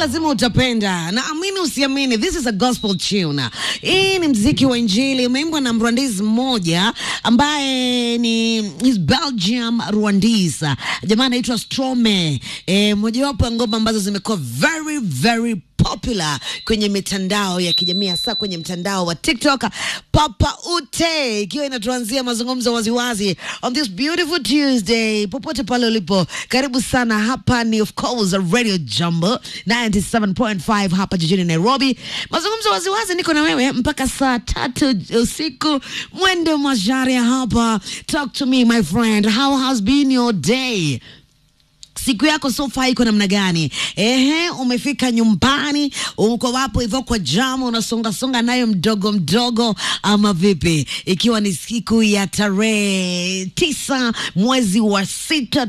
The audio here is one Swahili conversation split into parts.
lazima utapenda, na amini usiamini, this is a gospel tune. Hii ni mziki wa Injili, umeimbwa na Mrwandese mmoja ambaye ni is Belgium Rwandese, jamaa anaitwa Strome. E, mojawapo ya ngoma ambazo zimekuwa very very popular kwenye mitandao ya kijamii hasa kwenye mtandao wa TikTok. Papa Ute ikiwa inatuanzia mazungumzo waziwazi on this beautiful Tuesday, popote pale ulipo, karibu sana. Hapa ni of course Radio Jumbo 97.5 hapa jijini Nairobi. Mazungumzo waziwazi, niko na wewe mpaka saa tatu usiku, mwendo masharia hapa. Talk to me my friend, how has been your day? siku yako so far iko namna gani? Ehe, umefika nyumbani, uko wapo hivyo kwa jamu, unasonga songa nayo mdogo mdogo, ama vipi? Ikiwa ni siku ya tarehe tisa mwezi wa sita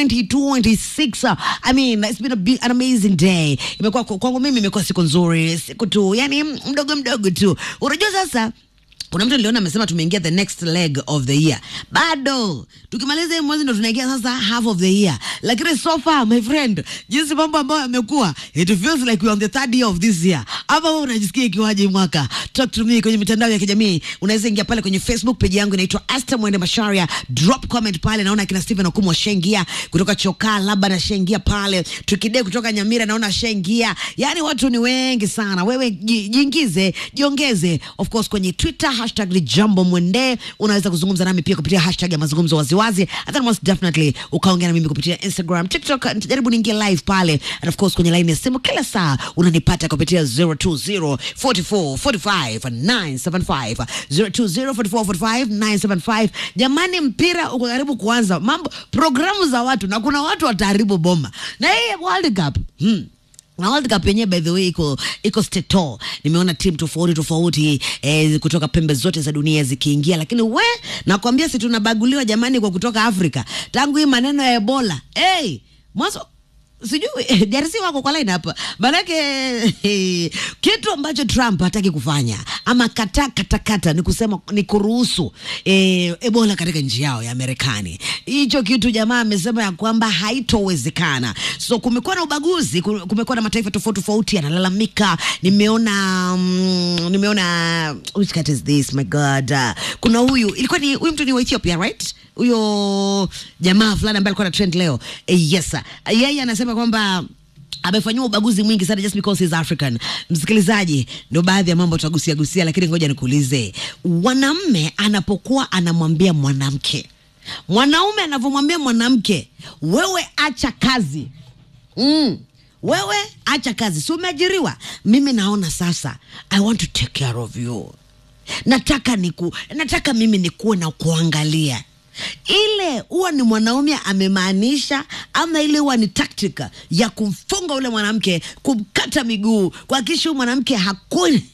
2026. I mean, it's been a be- an amazing day. Imekuwa kwangu mimi, imekuwa siku nzuri, siku tu yani mdogo mdogo tu. Unajua sasa kuna mtu niliona amesema tumeingia the next leg of the year. Bado tukimaliza hii mwezi ndo tunaingia sasa half of the year, lakini so far my friend, jinsi mambo ambayo yamekuwa, it feels like we are on the third year of this year. Ama wewe unajisikia ikiwaje mwaka? Talk to me kwenye mitandao ya kijamii, unaweza ingia pale kwenye Facebook page yangu inaitwa Esther Mwende Masharia, drop comment pale. Naona kina Stephen Okumu washaingia kutoka Chokaa, labda nashaingia pale, Tukide kutoka Nyamira naona ashaingia. Yani watu ni wengi sana. Wewe ji- jiingize, jiongeze of course kwenye Twitter hashtag ni jambo mwende. Unaweza kuzungumza nami pia kupitia hashtag ya mazungumzo waziwazi, and then most definitely ukaongea na mimi kupitia Instagram, TikTok. Nitajaribu niingie live pale, and of course kwenye line ya simu kila saa unanipata kupitia 020 44 45 975 020 44 45 975. Jamani, mpira uko karibu kuanza, mambo programu za watu, na kuna watu wataharibu boma na hii World Cup hmm. Na World Cup yenyewe by the way iko iko steto. Nimeona timu tofauti tofauti eh, kutoka pembe zote za dunia zikiingia, lakini we nakwambia, si tunabaguliwa jamani kwa kutoka Afrika tangu hii maneno ya Ebola hey, mwanzo sijui DRC wako kwa line hapa, manake kitu ambacho Trump hataki kufanya ama kata kata kata ni kusema ni kuruhusu eh, Ebola katika nchi yao ya Marekani. Hicho kitu jamaa amesema ya kwamba haitowezekana. So kumekuwa na ubaguzi, ku- kumekuwa na mataifa tofauti tofauti yanalalamika. Nimeona mm, nimeona which cat is this my god, uh, kuna huyu ilikuwa ni huyu mtu ni wa Ethiopia right huyo jamaa fulani ambaye alikuwa na trend leo eh, yes sir. yeye anasema kwamba amefanyiwa ubaguzi mwingi sana just because he's African. Msikilizaji, ndio baadhi ya mambo tutagusia gusia, lakini ngoja nikuulize, mwanamme anapokuwa anamwambia mwanamke, mwanaume anavyomwambia mwanamke, wewe acha kazi mm. Wewe acha kazi, si umeajiriwa? Mimi naona sasa, I want to take care of you nataka niku, nataka mimi nikuwe na kuangalia ile huwa ni mwanaume amemaanisha, ama ile huwa ni taktika ya kumfunga ule mwanamke, kumkata miguu, kuhakikisha huyu mwanamke hakuni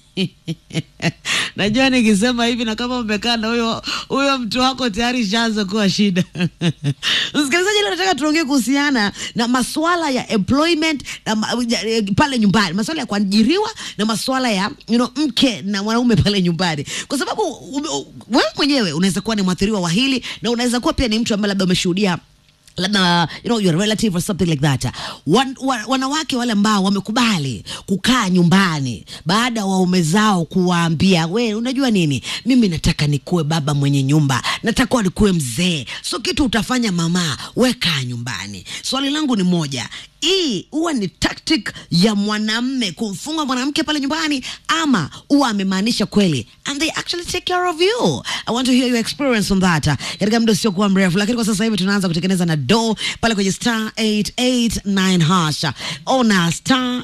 najua nikisema hivi na kama umekaa na huyo huyo mtu wako tayari shaanza kuwa shida. Msikilizaji, leo nataka tuongee kuhusiana na masuala ya employment na ma, ya- pale nyumbani, masuala ya kuajiriwa na masuala ya you know, mke na mwanaume pale nyumbani, kwa sababu ume- u- wewe mwenyewe unaweza kuwa ni mwathiriwa wa hili na unaweza kuwa pia ni mtu ambaye labda umeshuhudia labda you know, your relative or something like that. Wan, wa, wanawake wale ambao wamekubali kukaa nyumbani baada ya waume zao kuwaambia, we unajua nini, mimi nataka nikuwe baba mwenye nyumba, nataka nikuwe mzee, so kitu utafanya mama, we kaa nyumbani. Swali langu ni moja, hii huwa ni tactic ya mwanamme kumfunga mwanamke pale nyumbani, ama huwa amemaanisha kweli and they actually take care of you. I want to hear your experience on that uh, katika muda usiokuwa mrefu, lakini kwa sasa hivi tunaanza kutengeneza na do pale kwenye star 889 hasha ona star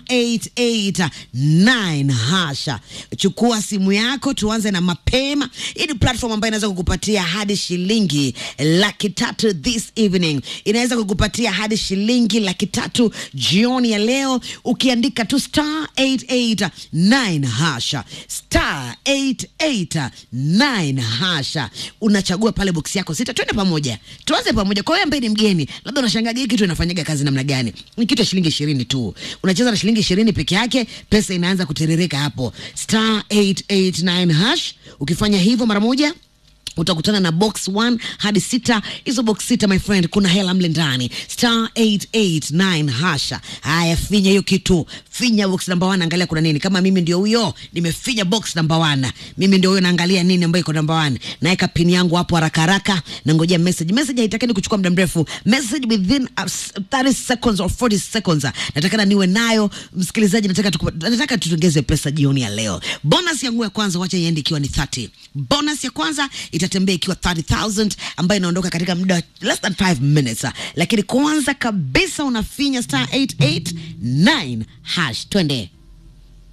889 hasha. Chukua simu yako, tuanze na mapema. Hii ni platform ambayo inaweza kukupatia hadi shilingi laki tatu this evening, inaweza kukupatia hadi shilingi laki tatu jioni ya leo ukiandika tu star 889 hasha star 889 hasha, unachagua pale boksi yako sita. Twende pamoja, tuanze pamoja. Kwa wewe ambaye ni mgeni, labda unashangaa hii kitu inafanyaga kazi namna gani? Ni kitu ya shilingi ishirini tu, unacheza na shilingi ishirini peke yake, pesa inaanza kutiririka hapo, star 889 hash. Ukifanya hivyo mara moja utakutana na box 1 hadi sita. Hizo box sita, my friend, kuna hela mle ndani, star 889 hasha. Haya, finya hiyo kitu, finya box number 1, angalia kuna nini. Kama mimi ndio huyo, nimefinya box number 1, mimi ndio huyo, naangalia nini ambayo iko number 1, naweka pin yangu hapo haraka haraka, na ngojea message. Message haitakani kuchukua muda mrefu, message within uh, 30 seconds or 40 seconds. Nataka niwe nayo msikilizaji, nataka tuku, nataka tutongeze pesa jioni ya leo. Bonus yangu ya kwanza wacha iende ikiwa ni 30. Bonus ya kwanza itatembea ikiwa 30000 ambayo inaondoka katika muda less than 5 minutes. Lakini kwanza kabisa unafinya star 889 hash, twende.